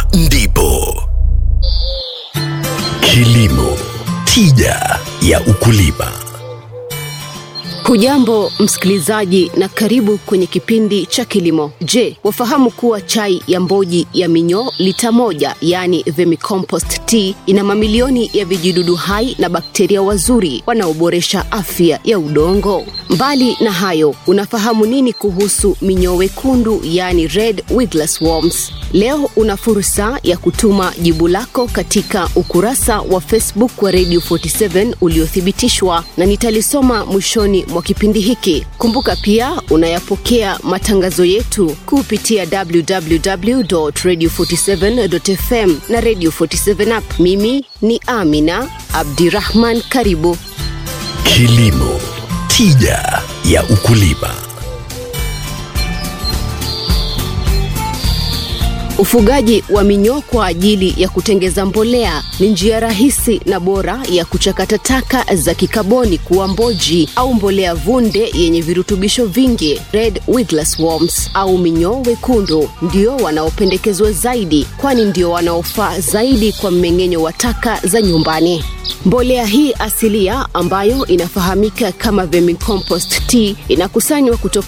ndipo kilimo tija ya ukulima. Hujambo msikilizaji, na karibu kwenye kipindi cha kilimo. Je, wafahamu kuwa chai ya mboji ya minyoo lita moja, yaani vermicompost tea, ina mamilioni ya vijidudu hai na bakteria wazuri wanaoboresha afya ya udongo? Mbali na hayo, unafahamu nini kuhusu minyoo wekundu, yaani red witless worms? Leo una fursa ya kutuma jibu lako katika ukurasa wa Facebook wa Radio 47 uliothibitishwa na nitalisoma mwishoni mwa kipindi hiki. Kumbuka pia unayapokea matangazo yetu kupitia www.radio47.fm na Radio 47 app. Mimi ni Amina Abdirahman, karibu. Kilimo tija ya ukulima. Ufugaji wa minyoo kwa ajili ya kutengeza mbolea ni njia rahisi na bora ya kuchakata taka za kikaboni kuwa mboji au mbolea vunde yenye virutubisho vingi. Red witless worms au minyoo wekundu ndio wanaopendekezwa zaidi, kwani ndio wanaofaa zaidi kwa mmeng'enyo wa taka za nyumbani. Mbolea hii asilia ambayo inafahamika kama vermicompost tea inakusanywa kutoka